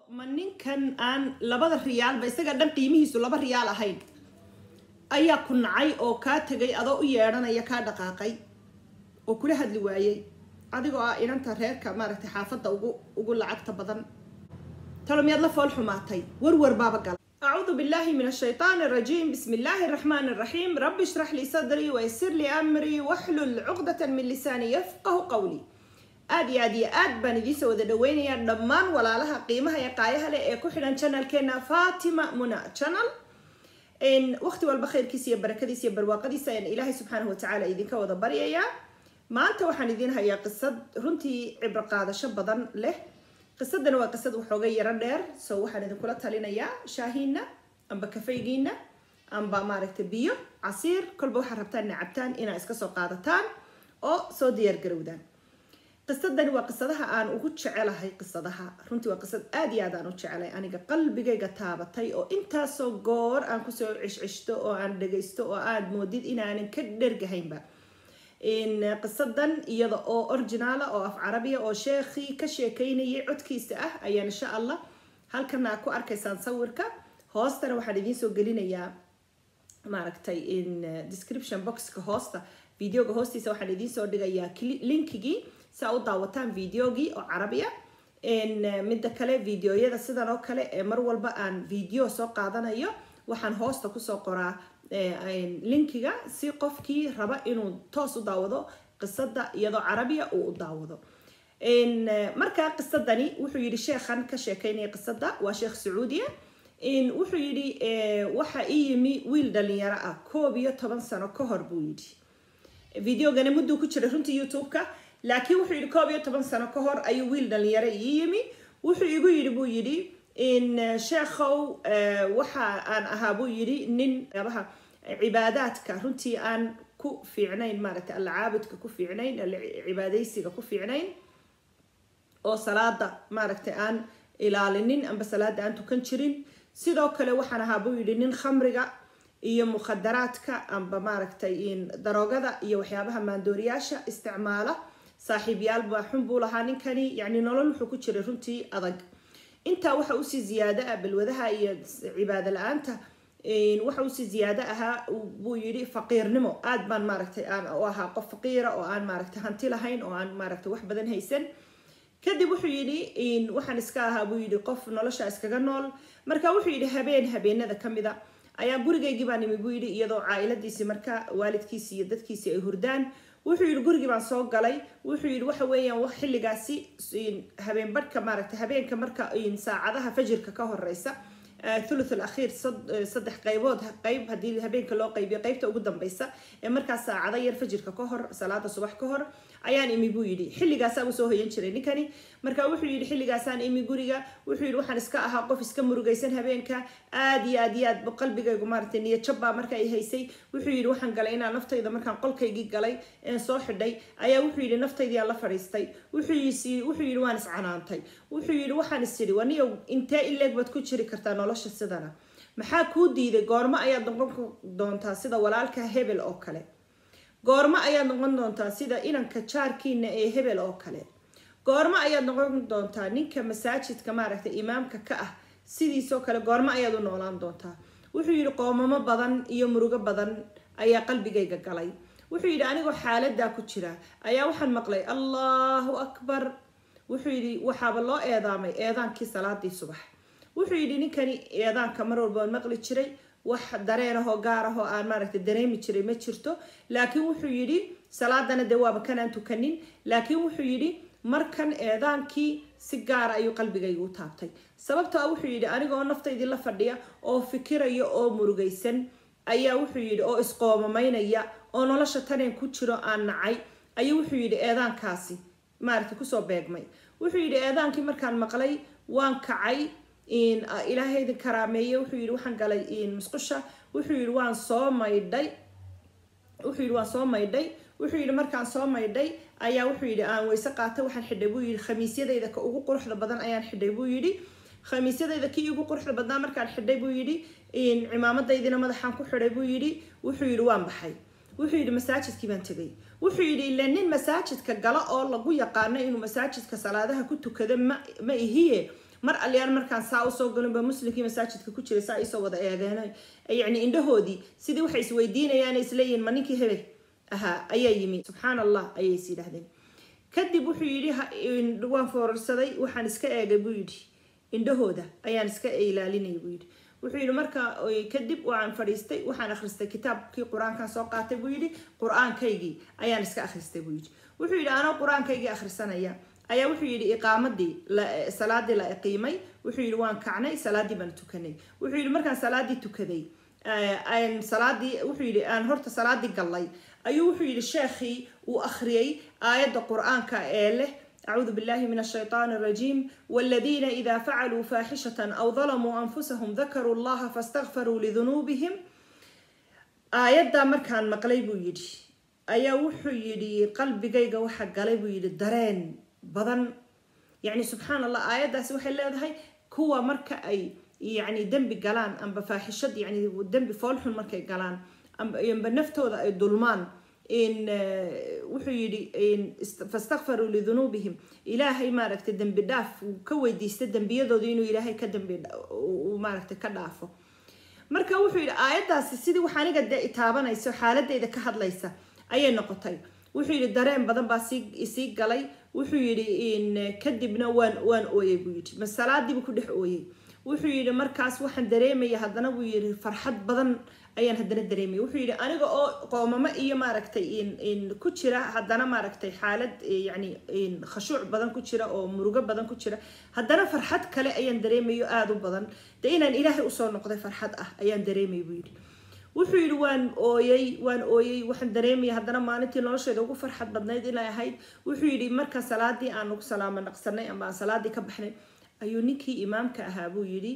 ma ninkan aan labada riyaalba isaga dhan qiimihiisu laba riyaal ahayn ayaa ku nacay oo kaa tegay adoo u yeedhanaya kaa dhaqaaqay oo kula hadli waayey adigoo ah inanta reerka maaragtay xaafadda ugu ugu lacagta badan talo miyaad la fool xumaatay warwar baaba gala أعوذ بالله من الشيطان الرجيم بسم الله الرحمن الرحيم رب اشرح لي صدري ويسر لي أمري واحلل عقدة من لساني يفقه قولي aad iyo aad iyo aad baan idiinsoo wada dhaweynayaa dhammaan walaalaha qiimaha ee qaayaha leh ee ku xidhan channelkeena fatima muna channel waqti walba khayrkiisa iyo barakadiisa iyo barwaaqadiisa ayaan ilaahay subxaanahu watacaala idinka wada baryayaa maanta waxaan idiin hayaa qisad runtii cibro qaadasho badan leh qisadana waa qisad waxooga yaro dheer so waxaan idinkula talinayaa shaahiina amba kafaygiina amba maaragta biyo casiir kolba waxaad rabtaan ina cabtaan inaa iska soo qaadataan oo soo diyaargarowdaan qisadani waa qisadaha aan ugu jecelahay qisadaha runtii waa qisad aada iyo aad aan u jecelay aniga qalbigayga taabatay oo intaasoo goor aan kusoo cishcishto oo aan dhagaysto oo aad moodid inaanan ka dhergahaynba qisadan iyada oo originaala oo af carabiya oo sheekhii ka sheekeynayay codkiisa ah ayaan insha allah halkana ku arkaysaan sawirka hoostana waxaan idiin soo gelinayaa maaragtay in description boxka hoosta videoga hoostiisa waxaan idiin soo dhigayaa linkigii si aa u daawataan videogii oo carabiya midda kale videoyada sidan oo kale ee mar walba aan video soo qaadanayo waxaan hoosta kusoo qoraa linkiga si qofkii raba inuu toos u daawado qisada iyadoo carabiya uu u daawado markaa qisadani wuxuu yidhi sheekhan ka sheekeynaya qisada waa sheekh sacuudiya wuxuu yidhi waxa ii yimi wiil dhalinyaro ah koob iyo toban sano ka hor buu yidhi videogana mudduu ku jiray runtii youtube-ka laakiin wuxuu yidhi koob iyo toban sano ka hor ayuu wiil dhalinyaro ii yimi wuxuu igu yidhi buu yidhi in sheekhow waxa aan ahaa buu yidhi nin yabaha cibaadaadka runtii aan ku fiicnayn maaragtay alla caabudka ku fiicnayn alla cibaadaysiga ku fiicnayn oo salaada maaragtay aan ilaalinin amba salaada aan tukan jirin sidoo kale waxaan ahaa buu yidhi nin khamriga iyo mukhadaraadka amba maaragtay daroogada iyo waxyaabaha maandooriyaasha isticmaala saaxiibyaal baa xun buu lahaa ninkani yacni nolol wuxuu ku jiray runtii adag intaa waxa usii ziyaado ah balwadaha iyo cibaado la-aanta waxa usii ziyaado ahaa buu yidhi faqiirnimo aad baan maaragtay aan u ahaa qof faqiira oo aan maaragtay hanti lahayn oo aan maaragtay wax badan haysan kadib wuxuu yidhi waxaan iska ahaa buu yidhi qof nolosha iskaga nool marka wuxuu yidhi habeen habeenada ka mida ayaa gurigaygii baan imi buu yidhi iyadoo caailadiisii marka waalidkiisi iyo dadkiisii ay hurdaan wuxuu yidhi gurigii baan soo galay wuxuu yidhi waxa weeyaan xilligaasi habeen badhka maaragtay habeenka marka saacadaha fajirka ka horeysa thuluth alakhiir saddex qaybood qayb haddii habeenka loo qaybiyo qaybta ugu dambeysa ee markaas saacado yar fajirka ka hor salaada subax ka hor ayaan imi buu yidhi xilligaasaa uu soo hoyan jiray ninkani marka wuxuu yidhi xilligaasaan imi guriga wuxuu yidhi waxaan iska ahaa qof iska murugaysan habeenka aad iyo aad iyo aad qalbigaygu maaragtay niyad jabbaa marka ay haysay wuxuu yidhi waxaan galay inaan naftayda markaan qolkaygii galay een soo xidhay ayaa wuxuu yidhi naftaydii aan la fadhiistay wuxuu yidhi waan iscanaantay wuxuu yidhi waxaan is yidhi waniyo intee ileeg baad ku jiri kartaa nolosha sidana maxaa kuu diiday goormo ayaad noqon doontaa sida walaalka hebel oo kale goormo ayaad noqon doontaa sida inanka jaarkiina ee hebel oo kale goormo ayaad noqon doontaa ninka masaajidka maaragtay imaamka ka ah sidiisoo kale goormo ayaad u noolaan doontaa wuxuu yidhi qoomamo badan iyo murugo badan ayaa qalbigayga galay wuxuu yidhi anigoo xaaladaa ku jira ayaa waxaan maqlay allahu akbar wuxuu yidhi waxaaba loo eedaamay eedaankii salaadii subax wuxuu yidhi ninkani eedaanka mar walba aan maqli jiray wax dareenahoo gaarahoo aan maaragtay dareemi jiray ma jirto laakiin wuxuu yidhi salaadana dee waaba kanaan tukanin laakiin wuxuu yidhi markan eedaankii si gaara ayuu qalbigayga u taabtay sababtoo ah wuxuu yidhi anigoo naftaydii la fadhiya oo fikiraya oo murugaysan ayaa wuxuu yidhi oo isqoomamaynaya oo nolosha taneen ku jiro aan nacay ayuu wuxuu yidhi eedaankaasi maaragtay kusoo beegmay wuxuu yidhi eedaankii markaan maqlay waan kacay ilaahay idin karaameeye wuxuu yidhi waxaan galay musqusha wuxuu yidhi waan soo maydhay wuxuu yidhi waan soo maydhay wuxuu yidhi markaan soo maydhay ayaa wuxuu yidhi aan weyse qaatay waxaan xidhay buu yidhi khamiisyadayda ka ugu quruxda badan ayaan xidhay buu yidhi khamiisyadayda kii ugu quruxda badnaa markaan xidhay buu yidhi cimaamadaydina madaxaan ku xidhay buu yidhi wuxuu yidhi waan baxay wuxuu yidhi masaajidkii baan tegay wuxuu yidhi ila nin masaajidka gala oo lagu yaqaano inuu masaajidka salaadaha ku tukado ma ma ihiye mar aliyaan markaan saa usoo galinba muslimkii masaajidka ku jiray saa isoo wada eegeen yacni indhahoodii sidii waxay isweydiinayaan isleeyihin ma ninkii hebel ahaa ayaa yimi subxaan allah ayay is yidhaahdeen kadib wuxuu yidhi waan foorarsaday waxaan iska eegay buu yidhi indhahooda ayaan iska ilaalinaya buu yidhi wuxuu yidhi marka kadib waan fadhiistay waxaan akhristay kitaabkii qur-aankan soo qaatay buu yidhi qur-aankaygii ayaan iska akhristay buu yidhi wuxuu yidhi anoo qur-aankaygii akhrisanaya ayaa wuxuu yidhi iqaamadii salaadii la iqiimay wuxuu yidhi waan kacnay salaadii baan tukanay wuxuu yidhi markaan salaadii tukaday salaadii wuxuu yidhi aan horta salaadii gallay ayuu wuxuu yidhi sheekhii uu akhriyey aayadda qur-aanka ee leh أعوذ بالله من الشيطان الرجيم والذين إذا فعلوا فاحشة أو ظلموا أنفسهم ذكروا الله فاستغفروا لذنوبهم آيات مركان مقلي بو يدي أيا وحو يدي قلبي جيجا وحا قلي بو يدي درين بدن يعني سبحان الله آيات داس وحي اللي هاي كوا مركا أي يعني دنبي قلان أم بفاحشة يعني دنبي فولحون مركا قلان أم ينبى نفتو أي ظلمان in wuxuu yidhi fastakfaruu lidunuubihim ilaahay maaragtay dembi dhaaf ka weydiista dembiyadooda inuu ilaahay ka dembi maaragtay ka dhaafo marka wuxuu yidhi aayaddaasi sidii wax aniga dee itaabanayso xaaladeyda ka hadlaysa ayay noqotay wuxuu yidhi dareen badan baa sii galay wuxuu yidhi kadibna waan waan ooyey buu yidhi masalaadiibu ku dhex ooyey wuxuu yidhi markaas waxaan dareemaya haddana buu yidhi farxad badan ayaan haddana dareemaya wuxuu yidhi aniga oo qoomamo iyo maaragtay ku jira haddana maaragtay xaalad yani khashuuc badan ku jira oo murugo badan ku jira haddana farxad kale ayaan dareemayo aada u badan dee inaan ilaahay usoo noqday farxad ah ayaan dareemaya buu yidhi wuxuu yidhi waan ooyey waan ooyey waxaan dareemaya haddana maalintii nolosheeda ugu farxad badnayd inay ahayd wuxuu yidhi marka salaadii aan ugu salaamo naqsanay ama aan salaadii ka baxnay ayuu ninkii imaamka ahaa buu yidhi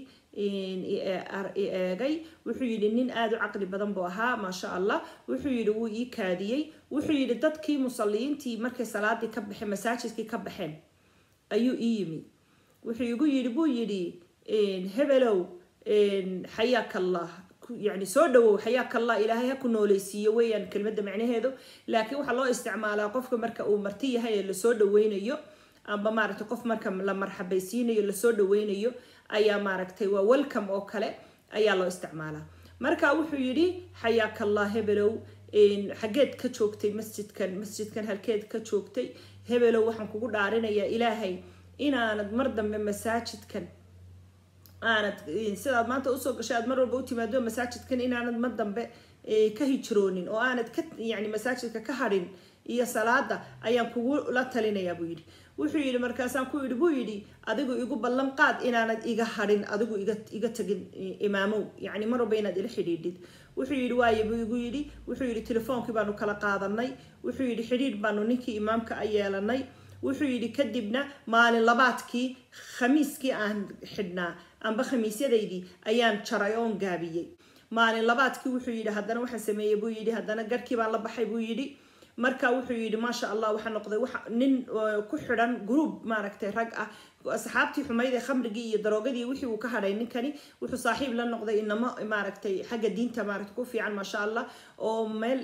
eegay wuxuu yidhi nin aada u caqli badan buu ahaa maasha allah wuxuu yidhi wuu ii kaadiyey wuxuu yidhi dadkii musalliyiintii markay salaadii ka baxeen masaajidkii ka baxeen ayuu ii yimi wuxuu igu yidhi buu yidhi hebelow xayaaka allah يعني soo dhawow xayaaka allah ilaahay ha ku nooleysiiyo weeyaan kelmadda macnaheedu laakiin waxaa loo isticmaalaa qofka marka uu marti yahay ee lasoo dhaweynayo amba maaragtay qof marka la marxabaysiinayo lasoo dhaweynayo ayaa maaragtay waa welcome oo kale ayaa loo isticmaalaa marka wuxuu yidhi xayaaka allah hebelow xageed ka joogtay masjidkan masjidkan halkeed ka joogtay hebelow waxaan kugu dhaarinayaa ilaahay inaanad mar dambe masaajidkan aanad sidaad maanta usoo gashay aad mar walba u timaado masaajidkan inaanad mar dambe ka hijroonin oo aanad ka yani masaajidka ka hadhin iyo salaada ayaan kugu la talinayaa buu yidhi wuxuu yidhi markaasaan ku yidhi buu yidhi adigu igu ballan qaad inaanad iga hadhin adigu iga iga tagin imaamow yacni mar walba inaad ila xidhiidhid wuxuu yidhi waaye buu igu yidhi wuxuu yidhi telefoonkii baanu kala qaadanay wuxuu yidhi xidhiidh baanu ninkii imaamka a yeelanay wuxuu yidhi kadibna maalin labaadkii khamiiskii aan xidhnaa amba khamiisyadaydii ayaan jaray oon gaabiyey maalin labaadkii wuxuu yidhi haddana waxaan sameeyey buu yidhi haddana garhkii baan la baxay buu yidhi marka wuxuu yidhi maasha allah waxaa noqday nin ku xidhan group maaragtay rag ah asxaabtii xumayd ee khamrigii iyo daroogadii wixii uu ka hadhay ninkani wuxuu saaxiib la noqday inamo maaragtay xagga diinta maaragtay ku fiican maasha allah oo meel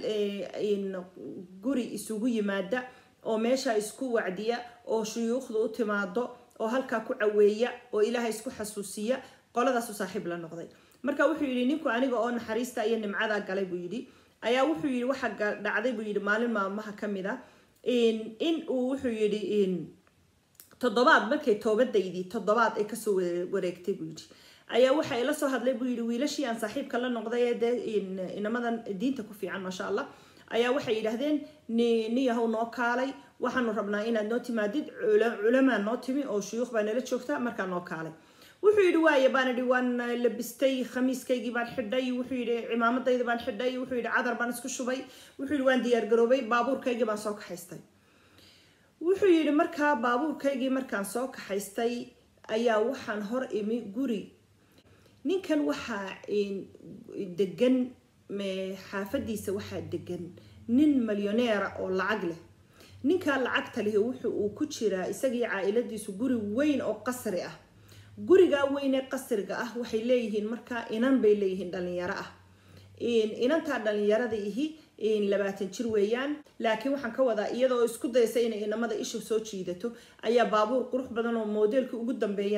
guri isugu yimaada oo meesha isku wacdiya oo shuyuukhda u timaado oo halkaa ku caweeya oo ilaahay isku xasuusiya qoladaasu saaxiib la noqday marka wuxuu yidhi ninku aniga oo naxariista iyo nimcadaa galay buu yidhi ayaa wuxuu yidhi waxa dhacday buu yidhi maalin maalmaha ka mid a in uu wuxuu yidhi toddobaad markay toobadaydii toddobaad ay kasoo wareegtay buu yidhi ayaa waxa ila soo hadlay buu yidhi wiilashii aan saaxiibka la noqday ee dee inamadan diinta ku fiican maasha allah ayaa waxay yidhaahdeen niyahow noo kaalay waxaanu rabnaa inaad noo timaadid culamaa noo timi oo shuyuukh baa nala joogta markaa noo kaalay wuxuu yidhi waaye baan idhi waan labistay khamiiskaygii baan xidhay wuxuu yidhi cimaamadayda baan xidhay wuxuu yidhi cadar baan isku shubay wuxuu yidhi waan diyaargaroobay baabuurkaygii baan soo kaxaystay wuxuu yidhi markaa baabuurkaygii markaan soo kaxaystay ayaa waxaan hor imi guri ninkan waxaa degan xaafadiisa waxaa degan nin milyoneera oo lacag leh ninkaa lacagta leh wuxu uu ku jiraa isagii caa-iladiisu guri weyn oo qasri ah gurigaa weyn ee qasriga ah waxay leeyihiin markaa inan bay leeyihiin dhalinyaro ah inantaa dhalinyarada ihi labaatan jir weeyaan laakiin waxaan ka wadaa iyadoo isku daysa inay inamada isha soo jiidato ayaa baabuur qurux badan oo moodeelka ugu dambeeyana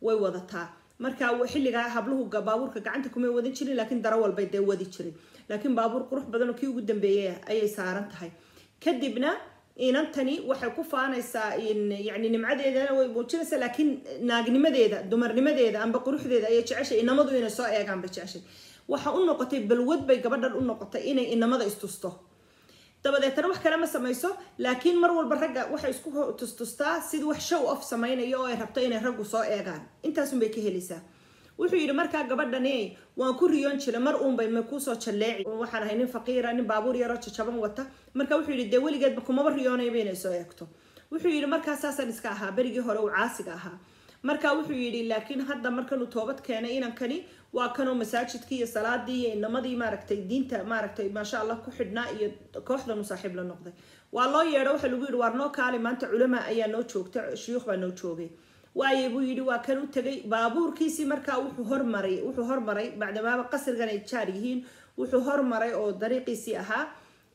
way wadataa marka xilligaa habluhu baabuurka gacanta kumay wadan jirin laakiin daro walbay dee wadi jiray laakiin baabuur qurux badan oo kii ugu dambeeyay ayay saaran tahay kadibna inantani waxay ku faanaysaa yani nimcadeedana way muujinaysaa laakiin naagnimadeeda dumarnimadeeda amba quruxdeeda ayay jeceshay inamadu inay soo eegaan bay jeceshay waxa u noqotay balwad bay gabadhan u noqotay inay inamada istusto dabadeetana wax kale ma samayso laakiin mar walba ragga waxay isku tustustaa sidii wax show off samaynayo oo ay rabto inay raggu soo eegaan intaasunbay ka helaysaa wuxuu yidhi markaa gabadhani waan ku riyoon jira mar uunbay ma kuusoo jalleeci waxaan ahay nin faqiira nin baabuur yaroo jajaban wata marka wuxuu yidhi dee weligeedba kumaba riyoonayba inay soo eegto wuxuu yidhi markaa saasaan iska ahaa berigii hore uu caasiga ahaa marka wuxuu yidhi laakiin hadda markanuu toobad keenay inankani waa kanoo masaajidkii iyo salaadii iyo inamadii maaragtay diinta maaragtay maasha allah ku xidhnaa iyo kooxdanu saaxiib la noqday waa loo yeedho waxaa lagu yidhi waar noo kaali maanta culama ayaa noo joogta shuyuukh baa noo joogay waaye buu yidhi waa kan u tegay baabuurkiisii markaa wuxuu hormaray wuxuu hormaray bacdamaaba qasrigan ay jaar yihiin wuxuu hormaray oo dariiqiisii ahaa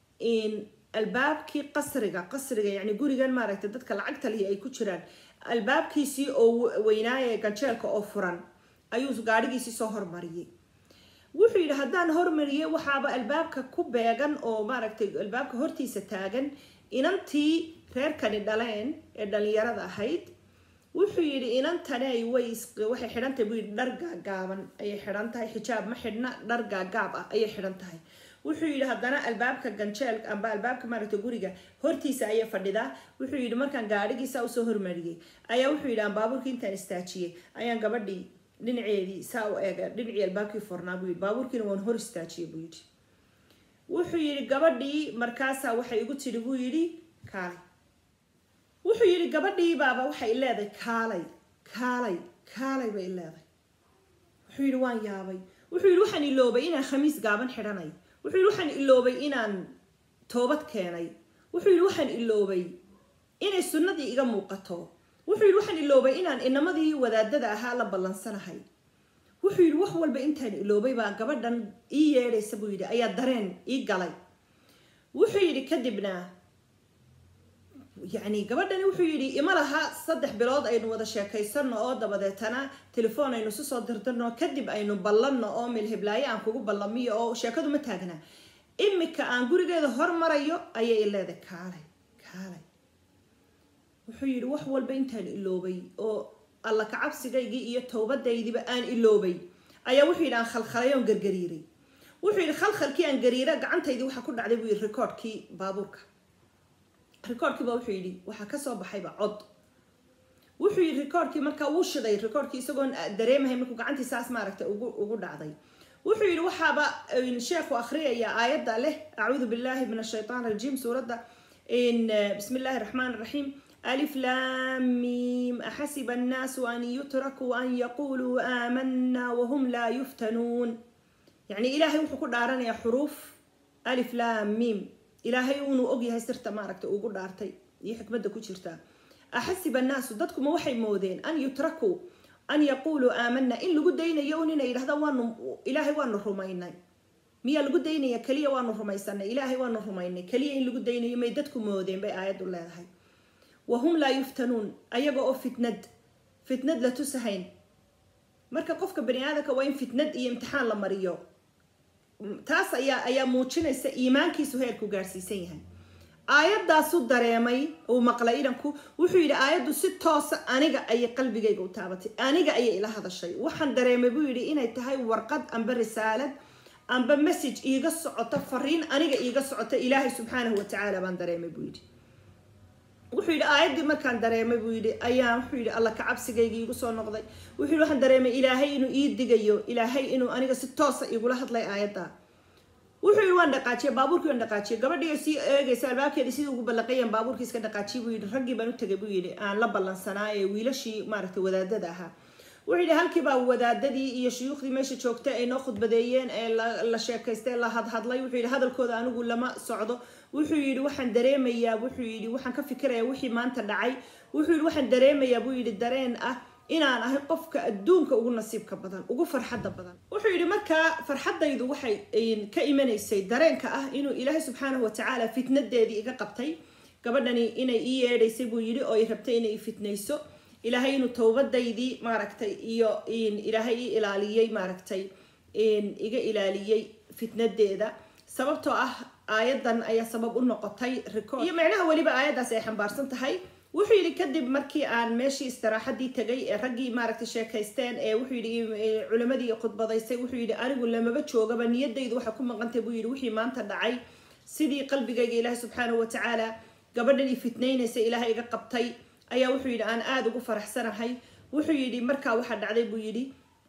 albaabkii qasriga qasriga yani gurigan maaragtay dadka lacagta lihi ay ku jiraan albaabkiisii oo weynaaya ganjeelka oo furan ayuu gaadhigiisii soo hormariyey wuxuu yidhi haddaan hormariyey waxaaba albaabka ku beegan oo maaragtay albaabka hortiisa taagan inantii reerkani dhaleen ee dhalinyarada ahayd wuxuu yidhi inantani way waxay xidhan tahay buu yidhi dhar gaagaaban ayay xidhan tahay xijaab ma xidhna dhar gaagaab ah ayay xidhan tahay wuxuu yidhi haddana albaabka ganjeel amba albaabka maaragta guriga hortiisa ayay fadhidaa wuxuu yidhi markaan gaadhigiisa usoo hormariyey ayaa wuxuu yidhi aan baabuurkii intaan istaajiyey ayaan gabadhii dhinaceedii saa u eega dhinacii albaabkii furnaa buu yidhi baabuurkiina waan hor istaajiyey buu yidhi wuxuu yidhi gabadhii markaasaa waxay igu tidhi buu yidhi kaalay wuxuu yidhi gabadhii baaba waxay leedahay kaalay kaalay kaalay bay leedahay wuxuu yidhi waan yaabay wuxuu yidhi waxaan iloobay inaan khamiis gaaban xidhanay wuxuu yidhi waxaan iloobay inaan toobad keenay wuxuu yidhi waxaan iloobay inay sunnadii iga muuqato wuxuu yidhi waxaan iloobay inaan inamadii wadaadada ahaa la ballansanahay wuxuu yidhi wax walba intaan iloobay baa gabadhan ii yeedhaysa buu yidhi ayaa dareen ii galay wuxuu yidhi kadibna yacni gabadhani wuxuu yidhi ima laha saddex bilood aynu wada sheekaysano oo dabadeetana telefoon aynu isu soo dirdirno kadib aynu ballanno oo milhiblaayo aan kugu ballamiyo oo sheekadu ma taagna imika aan gurigeeda hormarayo ayay leedahay kaalay kaalay wuxuu yidhi wax walba intaan iloobay oo alla kacabsigaygii iyo towbadaydiiba aan iloobay ayaa wuxuu yidhi aan khalkhalay oon gargariiray wuxuu yidhi khalkhalkii aan gariira gacantaydii waxaa ku dhacday buu yidhi rikoodhkii baabuurka rikoodhkiiba wuxuu yidhi waxaa kasoo baxayba cod wuxuu yidhi rikoodhkii markaa wuu shiday rikoodhkii isagoon dareemahay markuu gacantii saas maaragtay ugu ugu dhacday wuxuu yidhi waxaaba sheekhu akhriyaya aayadda leh acuudu billahi min ashaytaan rajiim suuradda bismi illaahi raxmaan raxiim ألف لام ميم أحسب الناس أن يتركوا أن يقولوا آمنا وهم لا يفتنون يعني إلهي وحكو دارنا يا حروف ألف لام ميم إلهي ونو أوجي هاي سرتا ماركتا وقول دارتي دي حكمة كو جرتا أحسب الناس ضدكم وحي مودين أن يتركوا أن يقولوا آمنا إن لقد دينا يوننا إلى هذا وانو إلهي وانو رمينا miyaa lagu daynaya keliya waanu rumaysanay ilaahay waanu rumaynay keliya in lagu daynayo may dadku moodeen bay aayaddu leedahay wahum laa yuftanuun ayaga oo fitnad fitnad la tusahayn marka qofka bani aadamka waa in fitnad iyo imtixaan la mariyo taas ayaa ayaa muujinaysa iimaankiisu heerku gaarhsiisan yahay aayadaasu dareemay uu maqlay idanku wuxuu yidhi aayaddu si toosa aniga ayay qalbigayga u taabatay aniga ayay ila hadashay waxaan dareemay buu yidhi inay tahay warqad amba risaalad amba message iiga socota fariin aniga iiga socota ilaahay subxaanahu watacaala baan dareemay buu yidhi wuxuu yidhi aayaddii markaan dareemay buu yidhi ayaa wuxuu yidhi alla kacabsigayga iigu soo noqday wuxuu yidhi waxaan dareemay ilaahay inuu ii digayo ilaahay inuu aniga si toosa igula hadlay aayadda wuxuu yidhi waan dhaqaajiyay baabuurkii waan dhaqaajiyay gabadhii sii eegaysa albaabkeedii sidii ugu ballaqayaan baabuurkii iska dhaqaajiyay buu yidhi raggii baan u tegay buu yidhi aan la ballansanaa ee wiilashii maaragtay wadaadada ahaa wuxuu yidhi halkiibaa wadaadadii iyo shuyuukhdii meesha joogtay ay noo khudbadeeyeen ee la sheekaystay la hadhadlay wuxuu yidhi hadalkooda anigu lama socdo wuxuu yidhi waxaan dareemayaa wuxuu yidhi waxaan ka fikirayaa wixii maanta dhacay wuxuu yidhi waxaan dareemayaa buu yidhi dareen ah inaan ahay qofka adduunka ugu nasiibka badan ugu farxadda badan wuxuu yidhi markaa farxaddaydu waxay ka imanaysay dareenka ah inuu ilaahay subxaanahu watacaala fitnadeedii iga qabtay gabadhani inay ii yeedhaysay buu yidhi oo ay rabtay inay i fitnayso ilaahay inuu towbadaydii maaragtay iyo ilaahay i ilaaliyey maaragtay iga ilaaliyey fitnadeeda sababtoo ah aayadan ayaa sabab u noqotay record iyo macnaha weliba aayaddaas ay xambaarsan tahay wuxuu yidhi kadib markii aan meeshii istiraaxadii tagay ee raggii maaragtay sheekaysteen ee wuxuu yidhi culimadii khudbadaysay wuxuu yidhi anigu lamaba joogaba niyadaydu waxa ku maqantay buu yidhi wixii maanta dhacay sidii qalbigayga ilaahay subxaanahu watacaala gabadhan i fitnaynaysa ilaahay iga qabtay ayaa wuxuu yidhi aan aada ugu faraxsanahay wuxuu yidhi markaa waxaa dhacday buu yidhi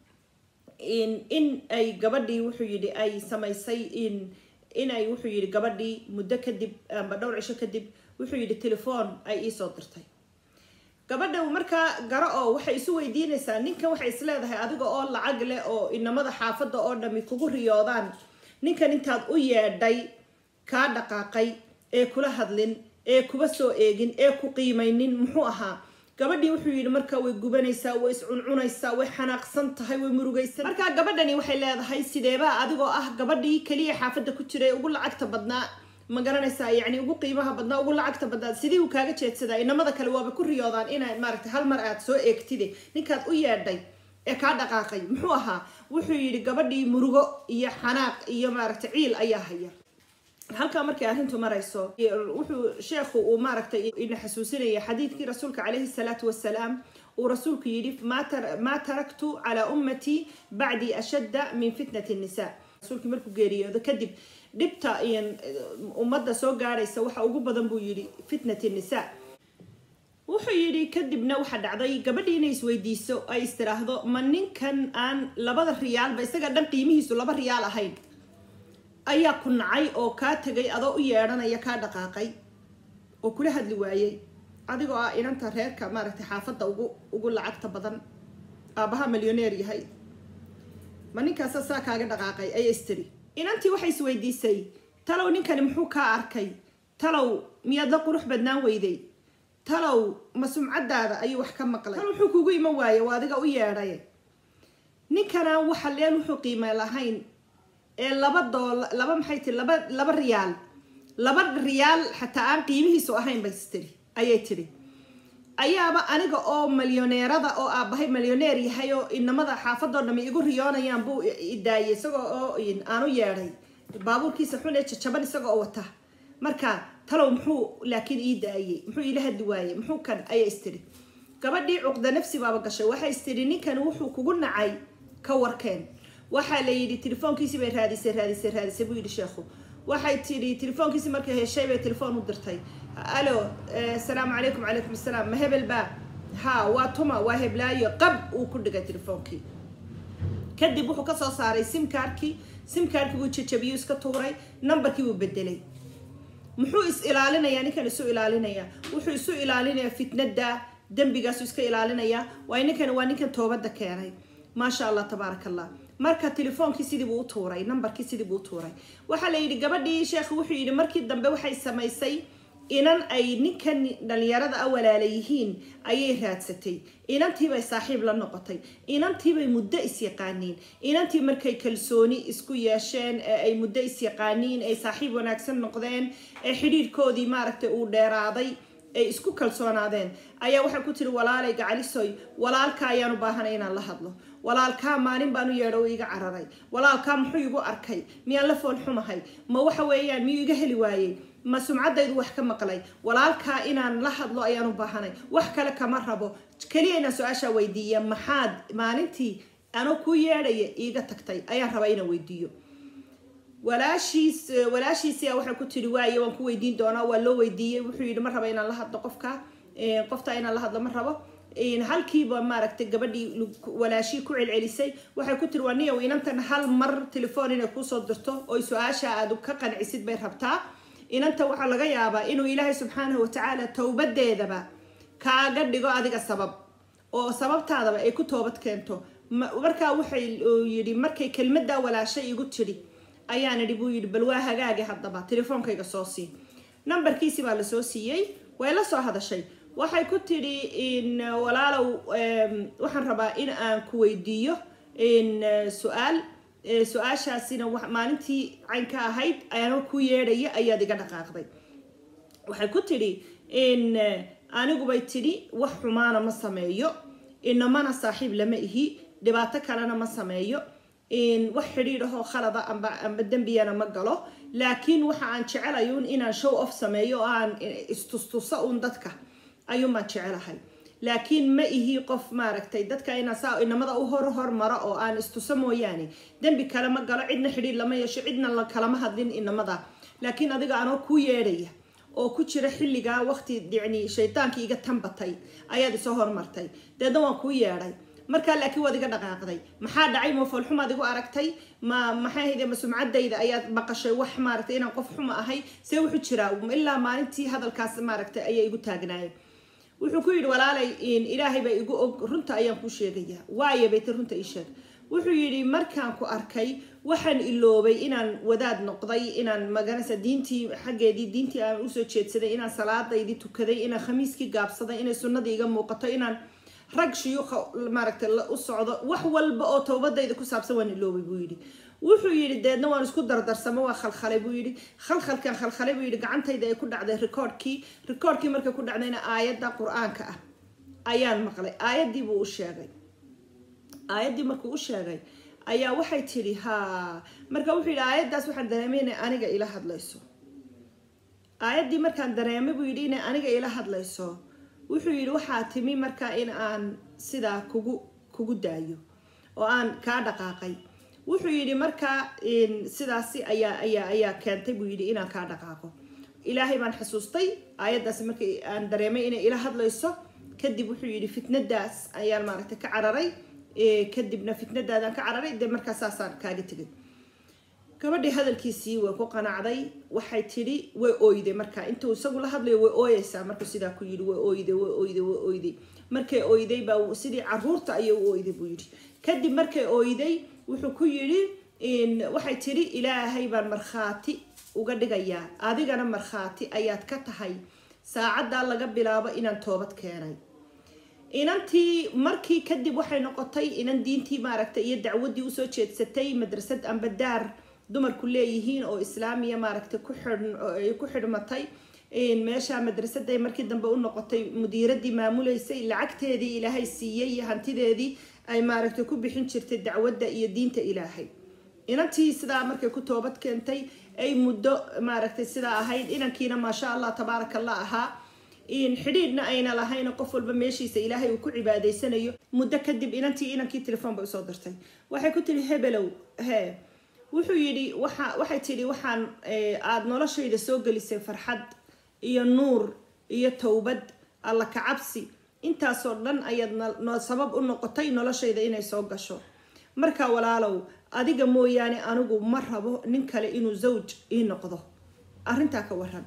in ay gabadhii wuxuu yidhi ay samaysay in inay wuxuu yidhi gabadhii muddo kadib amba dhowr cisho kadib wuxuu yidhi telefoon ay iisoo dirtay gabadha markaa garo oo waxay isu weydiinaysaa ninkan waxay isleedahay adiga oo lacag leh oo inamada xaafadda oo dhami kugu riyoodaan ninkan intaad u yeedhay kaa dhaqaaqay ee kula hadlin ee kuba soo eegin ee ku qiimaynin muxuu ahaa gabadhii wuxuu yidhi markaa way gubanaysaa way iscuncunaysaa way xanaaqsan tahay way murugaysan markaa gabadhani waxay leedahay sideebaa adigoo ah gabadhii keliya xaafadda ku jiray ugu lacagta badnaa ma garanaysaa yacni ugu qiimaha badnaa ugu lacagta badnaa sidii uu kaaga jeedsadaa inamada kale waaba ku riyoodaan inaa maaragtay hal mar aad soo eegtide ninkaad u yeedhay ee kaa dhaqaaqay muxuu ahaa wuxuu yidhi gabadhii murugo iyo xanaaq iyo maaragtay ciil ayaa haya halkaa markay arrintu marayso wuxuu sheekhu uu maaragtay ina xasuusinaya xadiidkii rasuulka calayhi salaatu wasalaam uu rasuulku yidhi maa taraktu calaa ummatii bacdii ashadda min fitnati nisa rasuulkii markuu geeriyoodo kadib dhibta ummadda soo gaadhaysa waxa ugu badan buu yidhi fitnati nisa wuxuu yidhi kadibna waxaa dhacday gabadhii inay isweydiiso ay istiraahdo ma ninkan aan labada riyaalba isaga dhan qiimihiisu laba riyaal ahayn ayaa ku nacay oo kaa tegay adoo u yeedhanaya kaa dhaqaaqay oo kula hadli waayey adigoo ah inanta reerka maaragtay xaafadda ugu ugu lacagta badan aabaha milyoneer yahay ma ninkaasa saa kaaga dhaqaaqay ayay istiri inantii waxay isweydiisay talow ninkani muxuu kaa arkay talow miyaad la qurux badnaan weyday talow ma sumcadaada ayuu wax ka maqlay tal wuxuu kugu iman waaye waa adiga u yeedhay ninkanaan waxa leen wuxuu qiime lahayn ee laba doola laba maxay tiri laba laba riyaal laba riyaal xataa aan qiimihiisu ahayn bay tiri ayay tiri ayaaba aniga oo milyoneerada oo aabahay milyoneer yahay oo inamada xaafadoo dhami igu riyoonayaan buu idaayay isagoo oo aan u yeedhay baabuurkiisa xun ee jajaban isaga oo wata marka talow muxuu laakiin ii daayey muxuu iila hadli waayey muxuu kan ayay istiri gabadhii cuqda nafsi baaba gashay waxay istiri ninkan wuxuu kugu nacay ka warkeen waxaa la yidhi telefoonkiisi bay raadisay raadisay raadisay buu yidhi sheekhu waxay tidhi telefoonkiisi markay heshay bay telefoon u dirtay alo asalaamu calaykum calaykum asalaam ma hebel baa ha waa tuma waa heblaayo qab uu ku dhigay telefoonkii kadib wuxuu kasoo saaray simkaarkii simkaarkii buu jajabiyuu iska tuuray numberkii buu bedelay muxuu is ilaalinayaa ninkan isu ilaalinayaa wuxuu isu ilaalinayaa fitnada dembigaasu iska ilaalinayaa waay ninkan waa ninkan toobada keenay maasha allah tabaaraka allah marka telefoonkii sidii buu u tuuray numberkii sidii buu u tuuray waxaa la yidhi gabadhii sheekhu wuxuu yidhi markii dambe waxay samaysay inan ay ninkan dhalinyarada a walaala yihiin ayay raadsatay inantiibay saaxiib la noqotay inantiibay muddo isyaqaaniin inantii markay kalsooni isku yeesheen ee ay muddo isyaqaaniin ay saaxiib wanaagsan noqdeen ee xidhiirkoodii maaragtay uu dheeraaday ay isku kalsoonaadeen ayaa waxay ku tiri walaalay gacalisoy walaalka ayaan u baahanay inaan la hadlo walaalkaa maalin baan u yeedho iga cararay walaalkaa muxuu igu arkay miyaan la fool xumahay ma waxa weeyaan miyuu iga heli waayey ma sumcaddaydu wax ka maqlay walaalkaa inaan la hadlo ayaan u baahanay wax kale kama rabo keliya inaan su-aashaa weydiiya maxaad maalintii anoo kuu yeedhaya iiga tagtay ayaan rabaa inaan weydiiyo walaashiis walaashiisia waxay ku tiri waaye waan ku weydiin doonaa waa loo weydiiyey wuxuu yidhi ma raba inaan la hadlo qofka qofta inaan la hadlo ma rabo halkiiba maaragtay gabadhii walaashii ku celcelisay waxay ku tiri waa niyow inantan hal mar telefoon inay kuusoo dirto oy su-aasha aad ka qancisid bay rabtaa inanta waxaa laga yaabaa inuu ilaahay subxaanahu watacaala towbadeedaba kaaga dhigo adiga sabab oo sababtaadaba ay ku toobad keento markaa waxay yidhi markay kelmadaa walaashay igu tidhi ayaan idhi buu yidhi bal waa hagaagi haddaba telefoonkayga soo sii nambarkiisi baa lasoo siiyey way la soo hadashay waxay ku tidhi in walaalow waxaan rabaa in aan ku weydiiyo su-aal su-aashaasina maalintii caynka ahayd ayaanoo ku yeedhaya ayaad iga dhaqaaqday waxay ku tidhi in anigubay tidhi wax xumaana ma sameeyo inamana saaxiib lama ihi dhibaato kalena ma sameeyo wax xidhiidh ahoo khalada amba amba dembiyana ma galo laakiin waxa aan jecelayo un inaan show off sameeyo oo aan istustuso un dadka ayuunbaan jecelahay laakiin ma ihi qof maaragtay dadka inaan saa inamada u hor hormaro oo aan istuso mooyaane dembi kale ma galo cidna xidhiidh lama yeesho cidna la kalama hadlin inamada laakiin adiga anoo kuu yeedhaya oo ku jira xilligaa waqti yani shaytaankii iga tanbatay ayaad isoo hormartay deedna waan kuu yeedhay markaa laakiin waad iga dhaqaaqday maxaa dhacay ma foolxumaad igu aragtay ma maxay ahayde ma sumcadayda ayaad maqashay wax maaragtay inaan qof xuma ahay see wuxuu jiraa ilaa maalintii hadalkaas maaragtay ayaa igu taagnaayay wuxuu ku yidhi walaalay ilaahay baa igu og runta ayaan kuu sheegayaa waayo bay ti runta ii sheeg wuxuu yidhi markaan ku arkay waxaan iloobay inaan wadaad noqday inaan maganaysa diintii xaggeedii diintii aan usoo jeedsaday inaan salaadaydii tukaday inaan khamiiskii gaabsaday inay sunnadii iga muuqato inaan rag shuyuuqa maaragtay u socdo wax walba oo towbadayda ku saabsan waan iloobay buu yidhi wuxuu yidhi deedna waan isku dardarsamo waa khalkhalay buu yidhi khalkhalkan khalkhalay buu yidhi gacantayda ay ku dhacday rikoodhkii rikoodhkii markay ku dhacdayna aayadda qur-aanka ah ayaan maqlay aayaddii buu u sheegay aayaddii markuu u sheegay ayaa waxay tidhi ha marka wuxuu yidhi aayaddaas waxaan dareemay inay aniga ila hadlayso aayaddii markaan dareemay buu yidhi inay aniga ila hadlayso wuxuu yidhi waxaa timi markaa in aan sidaa kugu kugu daayo oo aan kaa dhaqaaqay wuxuu yidhi markaa sidaasi ayaa ayaa ayaa keentay buu yidhi inaan kaa dhaqaaqo ilaahay baan xasuustay aayaddaasi markii aan dareemay inay ila hadlayso kadib wuxuu yidhi fitnadaas ayaan maaragtay ka cararay kadibna fitnadaadaan ka cararay dee markaa saasaan kaaga tegay gabadhii hadalkiisii way ku qanacday waxay tidhi way ooyday markaa intuu isagu la hadlayo way ooyeysaa markuu sidaa ku yidhi way ooyday way ooyday way ooyday markay ooyday baa sidii caruurta ayay u ooyday buu yidhi kadib markay ooyday wuxuu ku yidhi waxay tidhi ilaahay baan markhaati uga dhigayaa adigana markhaati ayaad ka tahay saacaddaa laga bilaabo inaan toobad keenay inantii markii kadib waxay noqotay inan diintii maaragtay iyo dacwaddii usoo jeedsatay madrasad amba daar dumarku leeyihiin oo islaamiya maaragtay ku xidh ku xidhmatay meesha madrasaday markii dambe u noqotay mudiiradii maamuleysay lacagteedii ilaahay siiyey iyo hantideedii ay maaragtay ku bixin jirtay dacwadda iyo diinta ilaahay inantii sidaa markay ku toobad keentay ay muddo maaragtay sidaa ahayd inankiina maasha allah tabaaraka allah ahaa xidhiidhna ayna lahayn qof walba meeshiisa ilaahay uu ku cibaadaysanayo muddo kadib inantii inankii telefoon bay usoo dirtay waxay ku tiri hebelow hee wuxuu yidhi waxa waxay tidhi waxaan aada noloshayda soo gelisay farxad iyo nuur iyo towbad alla kacabsi intaasoo dhan ayaad no sabab u noqotay noloshayda inay soo gasho marka walaalow adiga mooyaane anigu ma rabo nin kale inuu zawj ii noqdo arrintaa ka waran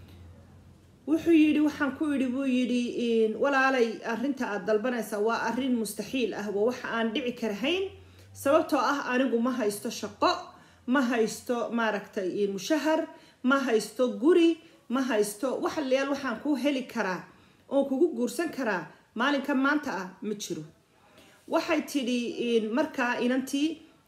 wuxuu yidhi waxaan ku idhi buu yidhi walaalay arrinta aada dalbanaysaa waa arrin mustaxiil ah waa waxa aan dhici karahayn sababtoo ah anigu ma haysto shaqo ma haysto maaragtay mushahar ma haysto guri ma haysto wax leel waxaan ku heli karaa oon kugu guursan karaa maalinka maanta ah ma jiro waxay tidhi markaa inantii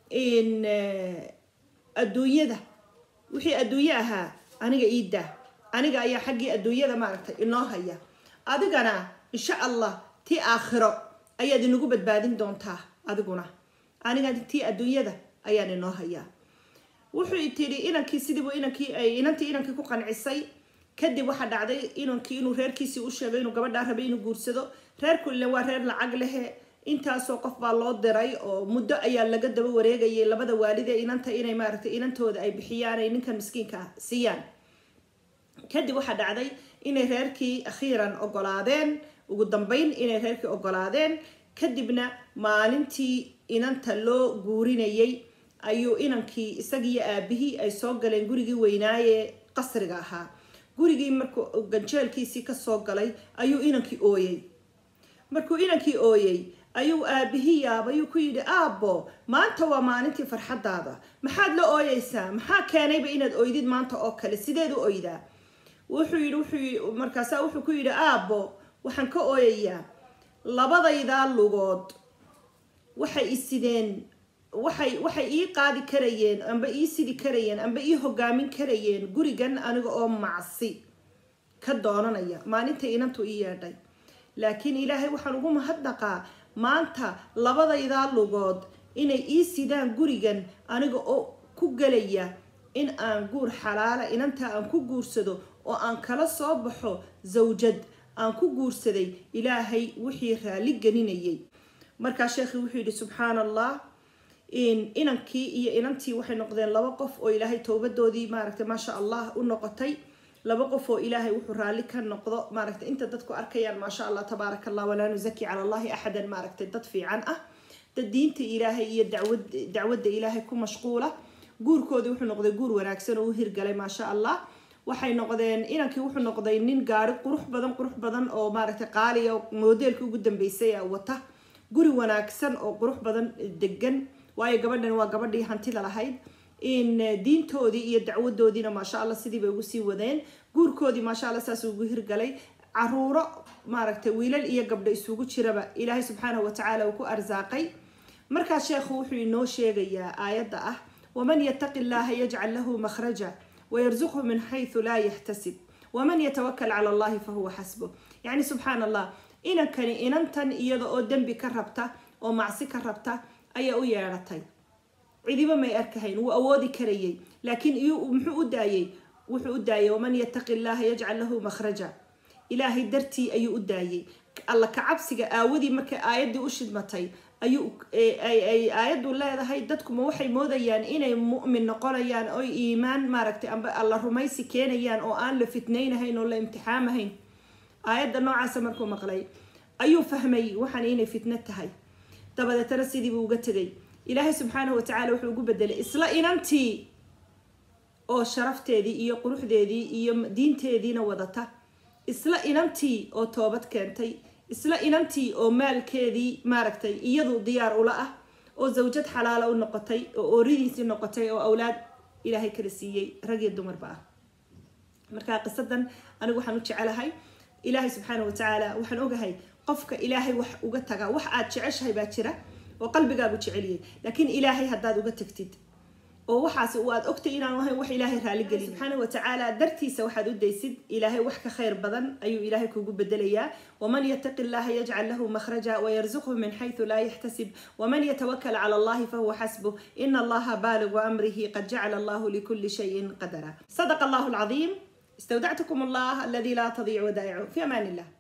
adduunyada wixii adduunye ahaa aniga ii daa aniga ayaa xaggii adduunyada maaragtay inoo haya adigana insha allah tii aakhiro ayaad inagu badbaadin doontaa adiguna aniga tii adduunyada ayaan inoo hayaa wuxuu tidhi inankii sidiibu inankii inantii inankii ku qancisay kadib waxaa dhacday inankii inuu reerkiisii u sheegay inuu gabadhaa rabay inuu guursado reerku ile waa reer lacag lehe intaasoo qof baa loo diray oo muddo ayaa laga daba wareegayay labada waalid ee inanta inay maaragtay inantooda ay bixiyaan ay ninkan miskiinka ah siiyaan kadib waxaa dhacday inay reerkii akhiiran ogolaadeen ugu dambeyn inay reerkii ogolaadeen kadibna maalintii inanta loo guurinayay ayuu inankii isagiiyo aabihii ay soo galeen gurigii weynaaye qasriga ahaa gurigii markuu ganjeelkiisii kasoo galay ayuu inankii ooyey markuu inankii ooyey ayuu aabihii yaabayuu ku yidhi aabbo maanta waa maalintii farxadaada maxaad la ooyeysaa maxaa keenayba inaad oydid maanta oo kale sideed u oydaa wuxuu yidhi wuxuu markaasaa wuxuu ku yidhi aabbo waxaan ka ooyayaa labadaydaa lugood waxay isideen waxay waxay ii qaadi karayeen amba ii sidi karayeen amba ii hogaamin karayeen gurigan aniga oo macsi ka doonanaya maalinta inantu ii yeedhay laakiin ilaahay waxaan ugu mahadnaqaa maanta labadaydaa lugood inay ii sidaan gurigan aniga oo ku gelaya in aan guur xalaala inantaa aan ku guursado oo aan kala soo baxo zawjad aan ku guursaday ilaahay wixii raali gelinayay markaa sheekhii wuxuu yidhi subxaana allah inankii iyo inantii waxay noqdeen laba qof oo ilaahay towbadoodii maaragtay maasha allah u noqotay laba qof oo ilaahay wuxuu raalli ka noqdo maaragtay inta dadku arkayaan maasha allah tabaaraka allah walaa nusaki cala allahi axadan maaragtay dad fiican ah dad diinta ilaahay iyo dacwad dacwadda ilaahay ku mashquula guurkoodii wuxuu noqday guur wanaagsan oo u hirgalay maasha allah waxay noqdeen inankii wuxuu noqday nin gaari qurux badan qurux badan oo maaragtay qaaliya moodeelka ugu dambeysay wata guri wanaagsan oo qurux badan degan waayo gabadhan waa gabadhii hantida lahayd in diintoodii iyo dacwadoodiina maasha allah sidii bay ugu sii wadeen guurkoodii maasha allah saas ugu hirgalay caruuro maaragtay wiilal iyo gabdho isugu jiraba ilaahay subxaanahu watacaala uu ku arsaaqay markaa sheekhu wuxuu inoo sheegayaa aayadda ah waman yataqi llaha yajcal lahu makhraja wayarzuqhu min xaysu laa yaxtasib waman yatawakal cala allahi fahuwa xasbuh yacni subxaan allah inankani inantan iyada oo dembi ka rabta oo macsi ka rabta ayaa u yeedhatay cidiba may arkahayn wuu awoodi karayay laakiin iyu muxuu u daayey wuxuu u daayay waman yataqi llaha yajcal lahu makhraja ilaahay dartii ayuu u daayey alla kacabsiga aawadii markay aayaddii u shidmatay ayuu ay aayaddu leedahay dadkuma waxay moodayaan inay mu'min noqonayaan oy iimaan maaragtay amba alla rumaysi keenayaan oo aan la fitnaynahayn oo la imtixaamahayn aayadda noocaasa markuu maqlay ayuu fahmay waxaan inay fitno tahay dabadeetana sidiibuu uga tegay ilaahay subxaanahu watacaala wuxuu ugu bedelay isla inantii oo sharafteedii iyo quruxdeedii iyo diinteediina wadata isla inantii oo toobad keentay isla inantii oo maalkeedii maaragtay iyadu diyaar ula ah oo zawjad xalaala u noqotay oo ooridiisii noqotay oo awlaad ilaahay kala siiyey rag iyo dumarba ah markaa qisadan anigu waxaan u jecelahay ilaahay subxaanahu watacaala waxaan ogahay qofka ilaahay wax uga taga wax aad jeceshahay baa jira oo qalbigaagu jeceliyay laakiin ilaahay haddaad uga tagtid oo waxaas aad ogtay inaan ahayn wax ilaahay raaligelin subxaana watacaala dartiisa waxaad u daysid ilaahay wax ka khayr badan ayuu ilaahay kugu bedelayaa waman yataqi llaha yajcal lahu makhraja wayarzuqhu min xayثu laa yaxtasib waman yatawakal cala allahi fahuwa xasbuh ina allaha baaligu amrihi qad jacala allahu likuli shayin qadara sadaqa allahu alcadiim استودعتكم الله الذي لا تضيع ودائعه في امان الله